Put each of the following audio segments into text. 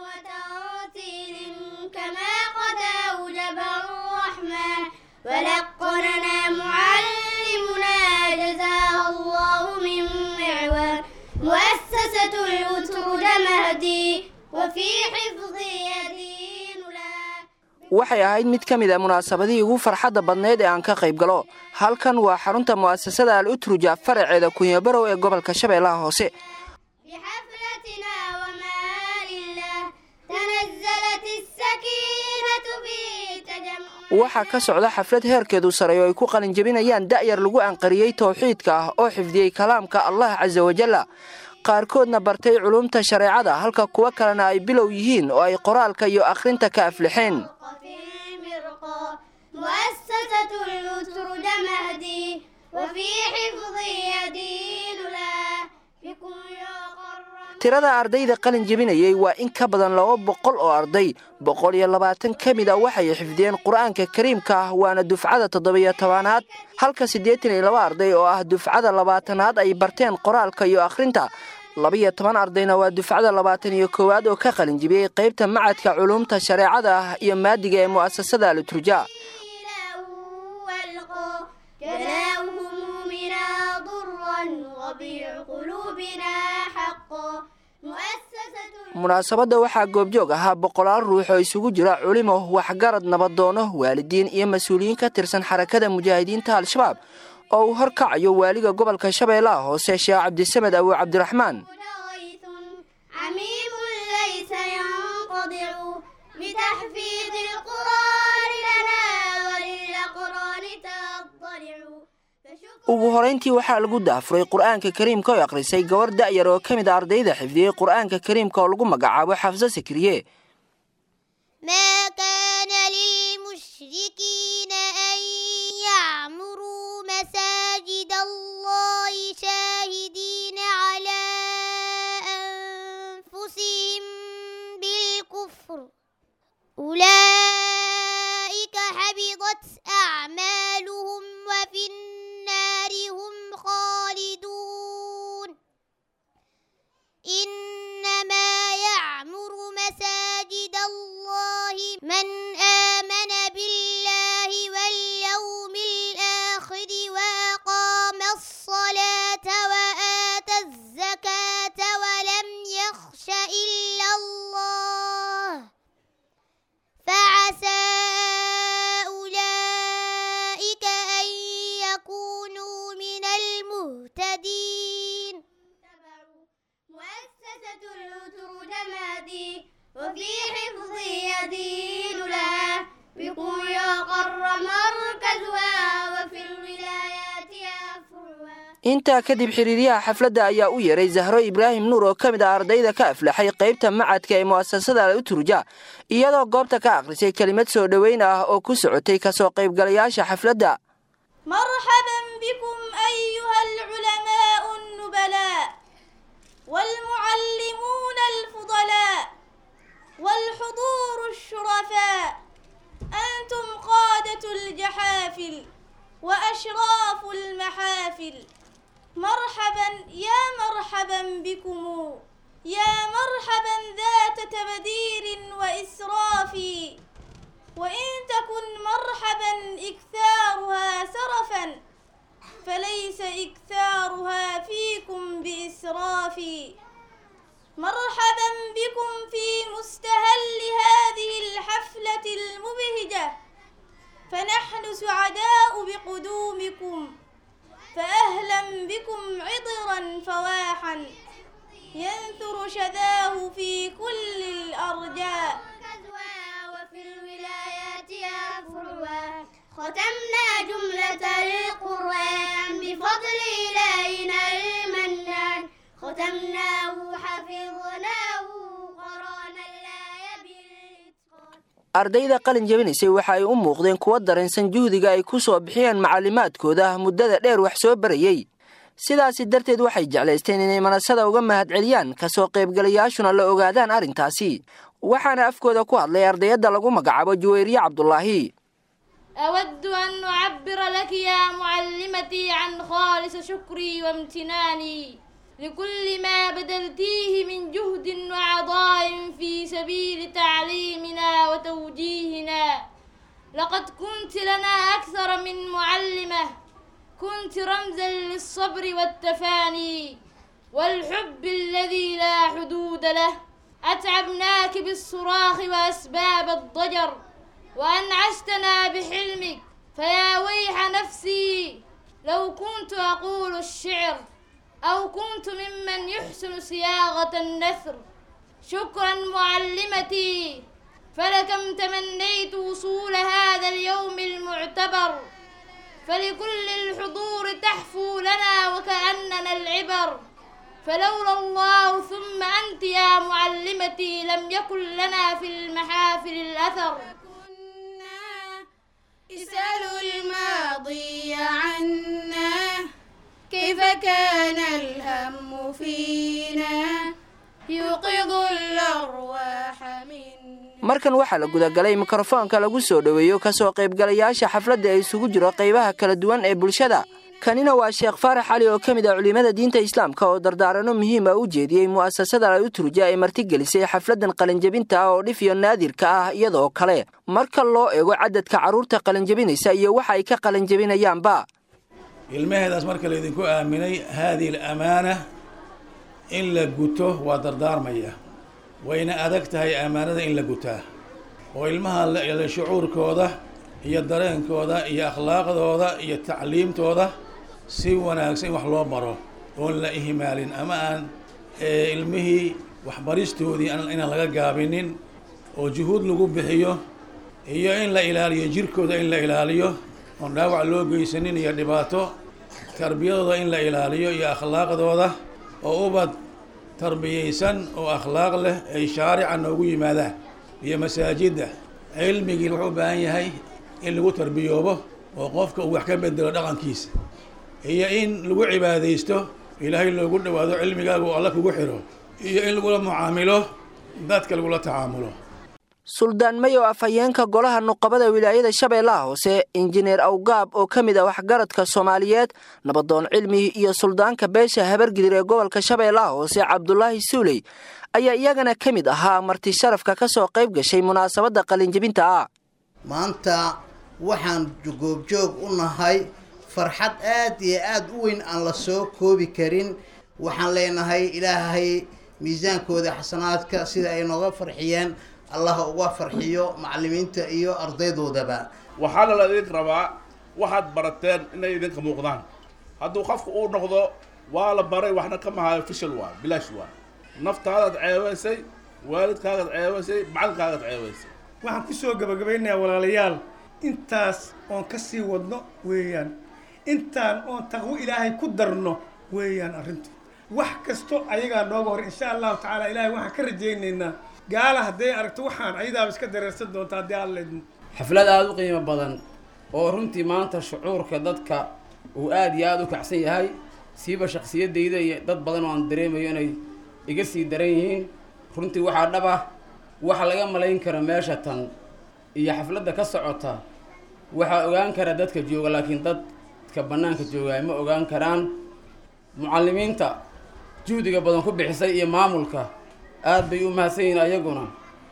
وترتيل كما قد أوجب الرحمن ولقننا معلمنا جزاه الله من معوان مؤسسة الأترج مهدي وفي حفظي يدين لها waxay ahayd mid ka mid a munaasabadihii ugu farxadda badnayd ee aan ka qayb galo halkan waa xarunta mu'asasada al utruja faraceeda kunyabarow ee gobolka shabeellaha hoose بحفلتنا وما لله تنزلت السكينة في تجمع waxaa ka socda xaflad heerkeedu sareeyo ay ku qalinjebinayaan da'yar lagu anqariyey towxiidka ah oo xifdiyey kalaamka allah casa wajalla qaarkoodna bartay culumta shareecada halka kuwo kalena ay bilow yihiin oo ay qoraalka iyo akhrinta ka aflixeen في المرقى مؤسسة الأترج مهدي وفي حفظي يدين لها بكم يقر tirada ardayda qalin jebinayey waa in ka badan laba boqol oo arday boqol iyo labaatan ka mid a waxay xifdiyeen qur-aanka kariimka ah waana dufcada toddobiyo tobanaad halka siddeetan iyo laba arday oo ah dufcada labaatanaad ay barteen qoraalka iyo akhrinta labiyo toban ardayna waa dufcada labaatan iyo koowaad oo ka qalin jebiyey qaybta macadka culuumta shareecada ah iyo maadiga ee mu'asasada aluturja والقى جلاه همومنا ضرا وبيع قلوبنا حقا مؤسسة munaasabadda waxaa goobjoog ahaa boqolaal ruux oo isugu jira culimo waxgarad nabadoono waalidiin iyo mas-uuliyiin ka tirsan xarakada mujaahidiinta al-shabaab oo uu horkacayo waaliga gobolka shabeellaha hoose sheekh cabdisamed abu cabdiraxmaan غيث عميم ليس ينقضع بتحفيظ القرآن لنا وللأقران تضلع فشكر ugu horayntii waxaa lagu daafuray qur-aanka kariimka oo akhrisay gabar da'yar oo ka mid a ardayda xifdiyey qur-aanka kariimka oo lagu magacaabo xafso sikriye ما كان للمشركين أن يعمروا مساجد الله شاهدين على أنفسهم بالكفر أولئك حبطت أعمالهم وفي النار هم خالدون إنما يعمر مساجد الله من آمن بالله واليوم الآخر وأقام الصلاة وآتى الزكاة ولم يخش إلا الله فعسى أولئك أن يكونوا من المهتدين مؤسسة الأترج مادي وفي حفظ يدين لها بقوم يقر مركزها وفي الولايات أفرها intaa kadib xiriiryaha xafladda ayaa u yeeray zahro ibraahim nuur oo ka mid ah ardayda ka aflaxay qaybta macadka ee mu'asasada al utruja iyadoo goobta ka akhrisay kelimad soo dhoweyn ah oo ku socotay kasoo qaybgalayaasha xafladda مرحبا بكم أيها العلماء النبلاء والمعلمون الفضلاء والحضور الشرفاء أنتم قادة الجحافل وأشراف المحافل مرحبا يا مرحبا بكم يا مرحبا ذات تبدير وإسراف وإن تكن مرحبا إكثارها سرفا فليس إكثارها فيكم بإسراف مرحبا بكم في مستهل هذه الحفلة المبهجة فنحن سعداء بقدومكم فأهلا بكم عطرا فواحا ينثر شذاه في كل الأرجاء وفي الولايات أفرها ختمنا جملة القرآن بفضل إلهنا المنان ختمناه حفظناه قرانا الآية بالإتقان ardayda qalin jebinaysay waxa ay u muuqdeen kuwo dareensan juhdiga ay ku soo bixiyeen macallimaadkooda muddada dheer wax soo barayey sidaasi darteed waxay jeclaysteen inay manasada uga mahadceliyaan kasoo qaybgalayaashuna la ogaadaan arrintaasi waxaana afkooda ku hadlay ardayadda lagu magacaabo juwayriye cabdulaahi أود أن أعبر لك يا معلمتي عن خالص شكري وامتناني لكل ما بذلتيه من جهد وعطاء في سبيل سبيل تعليمنا وتوجيهنا لقد كنت لنا أكثر من معلمة كنت رمزا للصبر والتفاني والحب الذي لا حدود له أتعبناك بالصراخ وأسباب الضجر وأنعشتنا بحلمك فيا ويح نفسي لو كنت أقول الشعر أو كنت ممن يحسن صياغة النثر شكرا معلمتي فلكم تمنيت وصول هذا اليوم المعتبر فلكل الحضور تحفو لنا وكأننا العبر فلولا الله ثم أنت يا معلمتي لم يكن لنا في المحافل الأثر اسألوا الماضي عنا كيف كان الهم فينا يوقظ الأرواح منا markan waxaa la gudagalay mikrofoonka lagu soo dhoweeyo kasoo qaybgalayaasha xafladda ee isugu jiro qaybaha kala duwan ee bulshada kanina waa sheekh faarax cali oo ka mid ah culimmada diinta islaamka oo dardaarano muhiima u jeediyey mu'asasada al-uturja ee martigelisay xafladdan qalinjabinta ah oo dhif iyo naadirka ah iyadoo kale marka loo eego cadadka carruurta qalinjabinaysa iyo waxa ay ka qalinjabinayaanba ilmaheedaas marka laydinku aaminay haadihi alamaana in la guto waa dardaarmaya wayna adag tahay ammaanada in la gutaa oo ilmaha la shucuurkooda iyo dareenkooda iyo akhlaaqdooda iyo tacliimtooda si wanaagsan in wax loo baro oon la ihmaalin ama aan ilmihii waxbaristoodii inaan laga gaabinin oo juhuud lagu bixiyo iyo in la ilaaliyo jirkooda in la ilaaliyo oon dhaawac loo geysanin iyo dhibaato tarbiyadooda in la ilaaliyo iyo akhlaaqdooda oo ubad tarbiyaysan oo akhlaaq leh ay shaarica noogu yimaadaan iyo masaajidda cilmigii wuxuu u baahan yahay in lagu tarbiyoobo oo qofka uu wax ka bedelo dhaqankiisa iyo in lagu cibaadaysto ilaahay loogu dhawaado cilmigaaga uu alla kugu xiro iyo in lagula mucaamilo dadka lagula tacaamulo suldaan mayow afhayeenka golaha nuqabada wilaayada shabeellaha hoose injineer awgaab oo ka mid ah waxgaradka soomaaliyeed nabadoon cilmi iyo suldaanka beesha habargidir ee gobolka shabeellaha hoose cabdulaahi suuley ayaa iyagana ka mid ahaa marti sharafka ka soo qayb gashay munaasabadda qalinjabinta ah maanta waxaan goobjoog u nahay farxad aad iyo aada u weyn aan la soo koobi karin waxaan leenahay ilaahay miisaankooda xasanaadka sida ay nooga farxiyeen allah uga farxiyo macallimiinta iyo ardaydoodaba waxaana la idinka rabaa waxaad barateen inay idinka muuqdaan hadduu qofku uu noqdo waa la baray waxna ka mahayo fishal waa bilaash waa naftaadaad ceebaysay waalidkaagaad ceebaysay macalinkaagaad ceebaysay waxaan ku soo gabagabaynayaa walaalayaal intaas oon ka sii wadno weeyaan intaan oon taqwo ilaahay ku darno weeyaan arrintu wax kasto ayagaa nooga hor insha allahu tacaala ilaahay waxaan ka rajaynaynaa gaala hadday aragto waxaan ayadaaba iska dareersan doonta haddii aan leedmo xaflad aada u qiimo badan oo runtii maanta shucuurka dadka uu aada iyo aada u kacsan yahay siiba shaksiyadayda iyo dad badan oo aan dareemayo inay iga sii daran yihiin runtii waxaa dhab ah waxa laga malayn kara meesha tan iyo xafladda ka socota waxaa ogaan kara dadka jooga laakiin dadka bannaanka joogaa ma ogaan karaan mucallimiinta juhdiga badan ku bixisay iyo maamulka aad bay u mahadsan yihiin ayaguna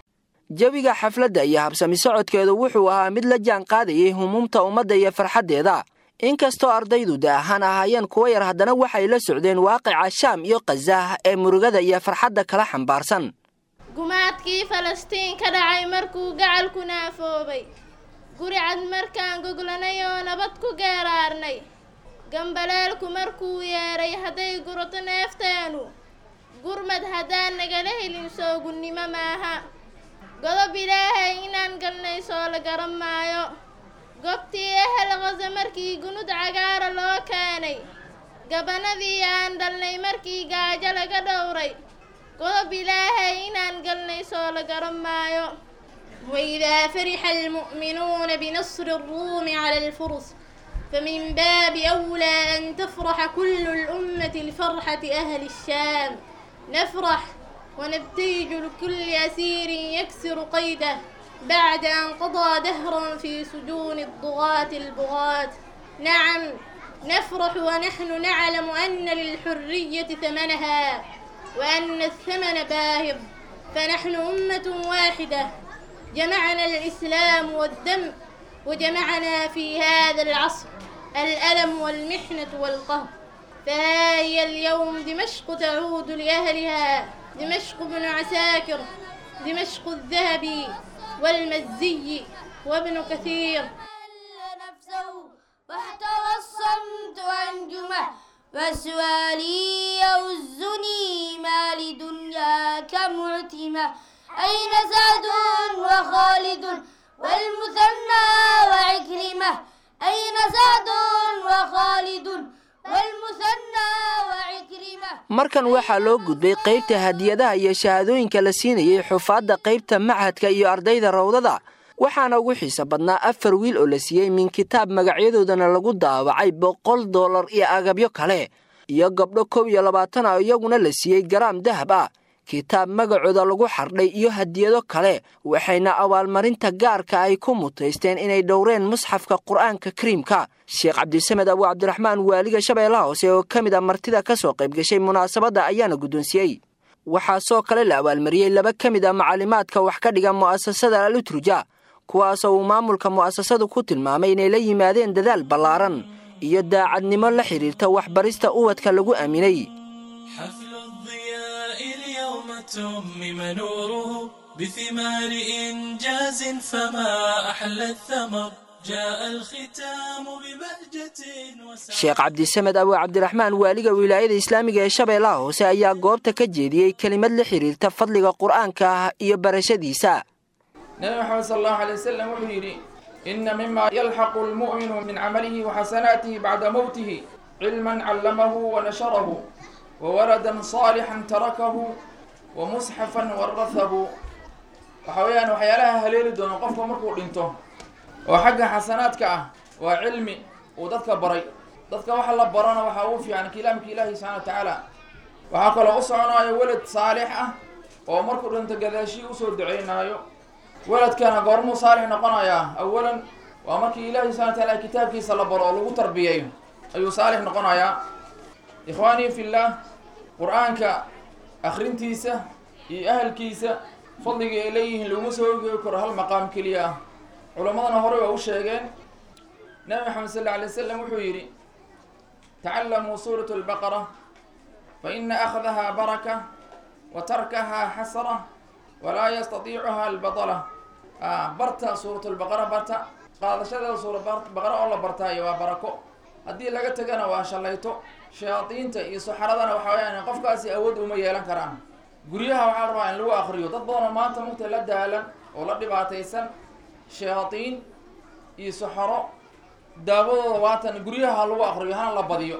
jawiga xafladda iyo habsami socodkeedu wuxuu ahaa mid la jaan qaadayay humuumta ummadda iyo farxaddeeda inkastoo ardaydu da ahaan ahaayeen kuwa yar haddana waxay la socdeen waaqica shaam iyo khazaah ee murugada iyo farxadda kala xambaarsan gumaadkii falastiin ka dhacay markuu gacalku naafoobay guri cad markaan goglanay oo nabad ku geeraarnay gambaleelku markuu yeedhay hadday gurato neefteenu gurmad haddaan nagala helin soogunnimo maaha godob ilaahay inaan galnay soo la garan maayo gobtii ehel qase markii gunud cagaara loo keenay gabanadii aan dhalnay markii gaajo laga dhowray godob ilaahay inaan galnay soo la garan maayo وإذا فرح المؤمنون بنصر الروم على الفرس فمن باب أولى أن تفرح كل الأمة لفرحة أهل الشام نفرح ونبتهج لكل أسير يكسر قيده بعد أن قضى دهرا في سجون الضغاة البغاة نعم نفرح ونحن نعلم أن للحرية ثمنها وأن الثمن باهظ فنحن أمة واحدة جمعنا الإسلام والدم وجمعنا في هذا العصر الألم والمحنة والقهر فها هي اليوم دمشق تعود لأهلها دمشق بن عساكر دمشق الذهبي والمزي وابن كثير نفسه واحتوى الصمت أنجمه وسؤالي يوزني ما لدنياك معتمة أين سعد وخالد والمثنى وعكرمة أين سعد وخالد والمثنى وعكرمة markan waxaa loo gudbay qaybta hadiyadaha iyo shahaadooyinka la siinayay xufaadda qaybta machadka iyo ardayda rawdada waxaana ugu xiisa badnaa afar wiil oo la siiyey min kitaab magacyadoodana lagu daawacay boqol dollar iyo agabyo kale iyo gabdho kow iyo labaatan ah iyaguna la siiyey garaam dahab ah kitaab magacooda lagu xardhay iyo hadiyado kale waxayna abaalmarinta gaarka ay ku mutaysteen inay dhowreen musxafka qur'aanka kariimka sheekh cabdisamed abu cabdiraxmaan waaliga shabeellaha hoose oo ka mid a martida ka soo qayb gashay munaasabadda ayaana guddoonsiyey waxaa soo kale la abaalmariyey laba ka mid a macalimaadka wax ka dhiga mu'asasada alutruja kuwaasoo uu maamulka mu'asasadu ku tilmaamay inay la yimaadeen dadaal ballaaran iyo daacadnimo la xidhiirta waxbarista ubadka lagu aaminay حفل الضياء اليوم تمم نوره بثمار إنجاز فما أحلى الثمر جاء الختام ببهجة وسعادة sheekh cabdisamed abu cabdiraxmaan waaliga wilaayada islaamiga ee shabeellaha hoose ayaa goobta ka jeediyey kelimad la xidhiirta fadliga qur'aanka ah iyo barashadiisa nabi maxamed sal allahu alay wasalam wuxuu yidhi ina mima yalxaqu lmu'minu min camalihi waxasanaatihi bacda mowtihi cilman callamahu wanasharahu wawaladan saalixan tarakahu wamusxafan warahahu waxa weeyaan waxyaalaha haleeli doono qofka markuu dhinto oo xagga xasanaadka ah waa cilmi uu dadka baray dadka waxa la barana waxaa ugu fiican kalaamka ilaahi subxana wa tacaala waxaa kaloo u soconaayo welad saalix ah oo markuu dhinto gadaashii usoo duceynaayo weladkana goormuu saalix noqonayaa awalan waa markii ilaahi subxana wa taala kitaabkiisa la baro oo lagu tarbiyeeyo ayuu saalix noqonayaa ikhwaanii fillaah qur-aanka akhrintiisa iyo ahalkiisa fadliga ay leeyihiin laguma soo ogeegi karo hal maqaam keliya ah culammadana horey waa u sheegeen nabi maxamed sal alla alay wasalam wuxuu yidhi tacallamuu suurat albaqara fa ina akhdaha baraka wa tarkaha xasra walaa yastatiicuha albadala barta suurat lbaqara barta qaadashadeeda suura baqara oo la bartaayo waa barako haddii laga tegana waa shallayto shayaadiinta iyo saxaradana waxa weyaan qofkaasi awood uma yeelan karaan guryaha waxaa la rabaa in lagu akriyo dad badanoo maanta mugta la daalan oo la dhibaataysan shayaadiin iyo saxaro daawadooda waatan guryaha lagu akriyo hana la badiyo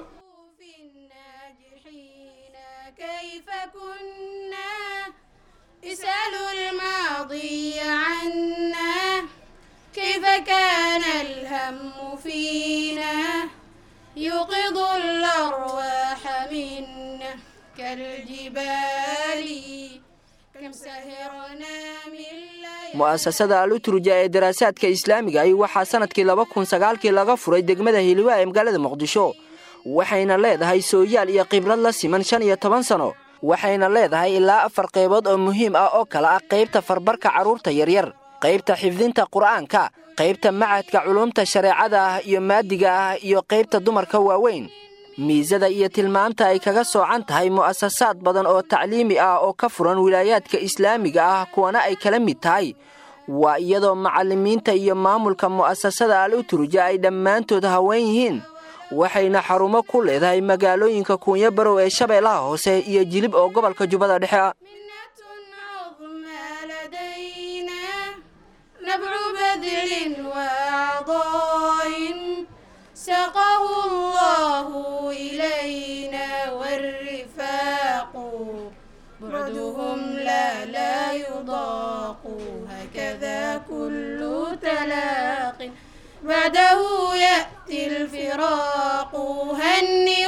كيف كنا اسألوا الماضي عنا كيف كان الهم فينا يوقظ الأرواح منا كالجبال كم سهرنا من ليالي mu'asasada alutruja ee daraasaadka islaamiga ahi waxaa sanadkii laba kun sagaalkii laga furay degmada hiliwaa ee magaalada muqdisho waxayna leedahay sooyaal iyo khibrad la siman shan iyo toban sano waxayna leedahay ilaa afar qaybood oo muhiim ah oo kale ah qaybta farbarka carruurta yaryar qaybta xifdinta qur'aanka qaybta macadka culumta shareecada ah iyo maadiga ah iyo qaybta dumarka waaweyn miisada iyo tilmaamta ay kaga soocan tahay mu'asasaad badan oo tacliimi ah oo ka furan wilaayaadka islaamiga ah kuwana ay kala mid tahay waa iyadoo macallimiinta iyo maamulka mu'asasada al utruja ay dhammaantood haween yihiin waxayna xarumo ku leedahay magaalooyinka kuunyo barow ee shabeellaha hoose iyo jilib oo gobolka jubbada dhexe ah نبع بذل وعطاء سقه الله إلينا والرفاق بعدهم لا لا يضاق هكذا كل تلاق بعده يأتي الفراق هنئوا